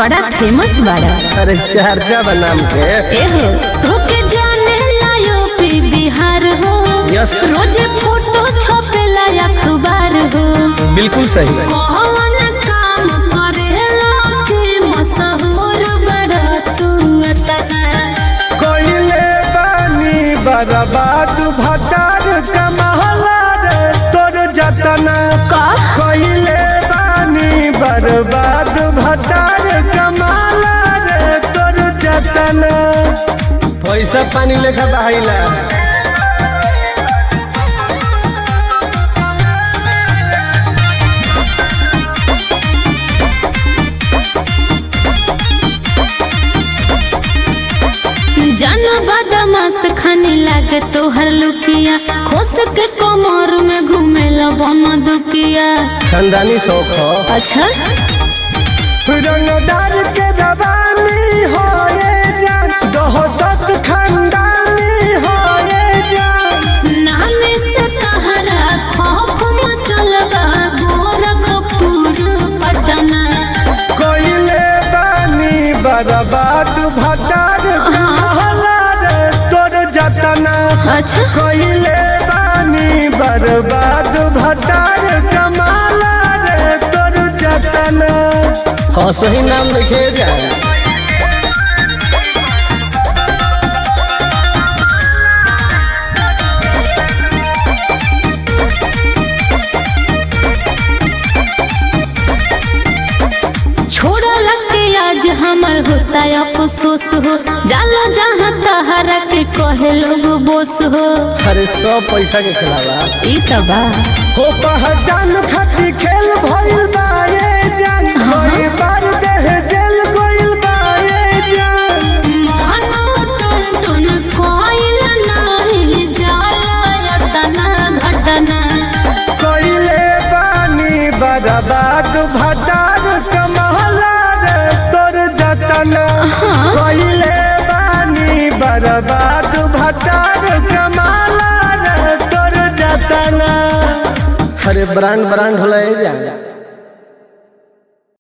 बड़ा फेमस बाड़ा अरे चर्चा बनाम के एहो तोके जाने लायो पी बिहार हो यस। रोजे फोटो छपेला अखबार हो बिल्कुल सही कौन काम करेला के मशहूर बड़ा तू अतना कोइले बानी बर्बाद भटार कमहला रे तोर जतना का कोइले बानी बर्बाद भटार कमहला रे तोर जतना पैसा पानी लेखा बहाइला जन बदमाश खाने लागे तोहर लुकिया खोस के कमर में घूमेला बन दुकिया खानदानी शौक हो अच्छा रंगदार के रवानी होए जान दोहसत खानदानी होए जान नामे से तहरा खौफ मचल बा गोरखपुर पटना कोइले बानी बर्बाद भटार कमहला रे तोर जतना अच्छा कोइले बानी बर्बाद भटार कमाला रे तोर जतना हाँ सही नाम लिखे जाए छोड़ा लगे आज हमर होता अफसोस हो जाला जहाँ तहरा के कहे लोग बोस हो अरे सौ पैसा के खिलावा ई तो बा हो पहचान खती खेल भइल बा ये जान कोई बार देह जेल गइल बा ये जान मोहनो टुन टुन कोइल नाही जाला तना घटना कोइले बानी बर्बाद भटार कमहला रे तोर जतना कोइले बानी बर्बाद भटार कमाला रे तोर जतना अरे ब्रांड ब्रांड होला जाए